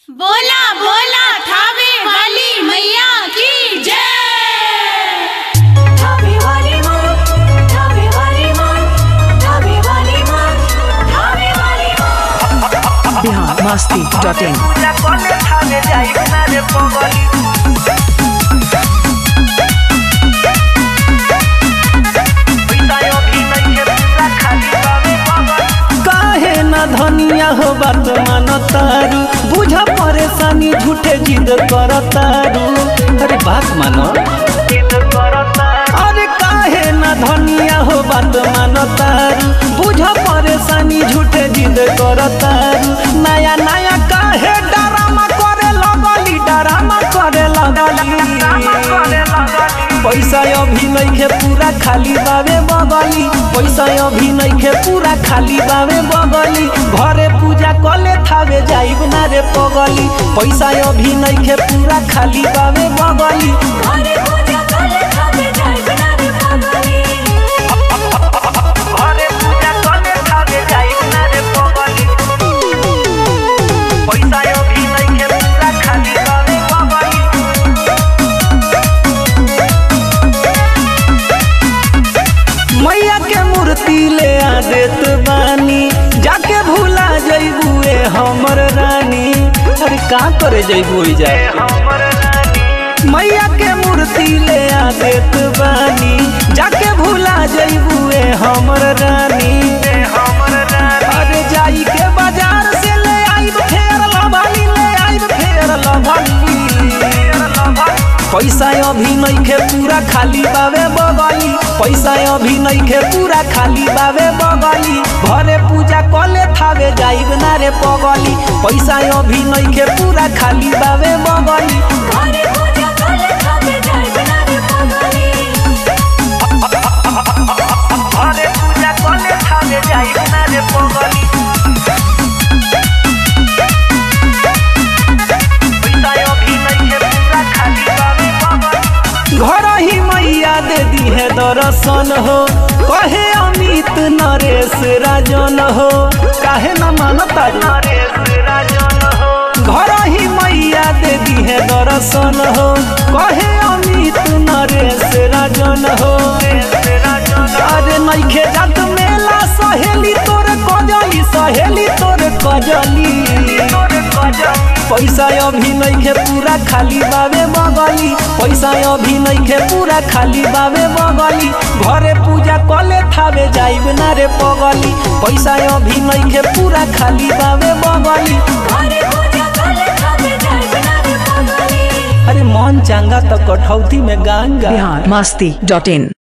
बोला बोला थावे वाली मैया की जय धावे वाली माँ धावे वाली माँ धावे वाली माँ धावे वाली माँ बिहार मस्ती डॉट इन पूजा कले थावे जाई ना रे पगली पैसा अभी नहीं है पूरा खाली बावे पगली काहे ना धनिया हो बात मान तारू बुझा परेशानी झूठे जिद कर तारू अरे बात मानो जिद करता अरे काहे ना धनिया हो बात मान तारू बुझा परेशानी झूठे जिद कर तारू नया नया काहे डरामा करे लगली डरामा करे लगली करे लगली पैसा अभी नइखे पूरा खाली बावे बगली पैसा अभी नइखे पूरा खाली बावे बगली घरे पूजा कले थावे जाइब ना रे पगली पैसा अभी नइखे पूरा खाली बावे बगली घरे पूजा कले धावे जाय बना रे पगली घरे पूजा कले थावे जाई ना रे पगली पैसा अभी नहीं है पूरा खाली बावे पगली मैया के मूर्ति ले आ देत बानी जाके भूला जइबुए हमर रानी अरे का करे जइबू जाए हमर रानी मैया के मूर्ति ले आ देत बानी जाके भूला जइबुए हमर रानी ए हमर रानी अरे जाई के बाजार से ले आइब फेर लभाली ले आइब फेर लभाली पैसा अभी नइखे पूरा खाली बावे बगली पैसा अभी नइखे पूरा खाली बावे बगली घरे पूजा कले थावे जाइब ना रे पगली पैसा अभी नइखे पूरा खाली बावे बगली घरे पूजा कले धावे जाय बना रे पगली घरे पूजा कले थावे जाई ना रे पगली पैसा अभी नहीं है पूरा खाली बावे पगली घर ही मैया दे दी है दर्शन हो कहे अमित नरेश राजन हो काहे न मानता रे? नरेश राजन हो घर ही मैया दे दी है दर्शन हो कहे अमित नरेश राजन हो नरेश राजन अरे नइखे जात मेला सहेली तोर कजली सहेली तोर कजली तोरे गजब पैसा अभी नइखे पूरा खाली बावे बगली पैसा अभी नइखे पूरा खाली बावे बगली घरे पूजा कले थावे जाइब ना रे पगली पैसा अभी नइखे पूरा खाली बावे बगली घरे पूजा कले धावे जाय बना रे पगली अरे मन चांगा तो कठौती में गांगा बिहार मस्ती डॉट इन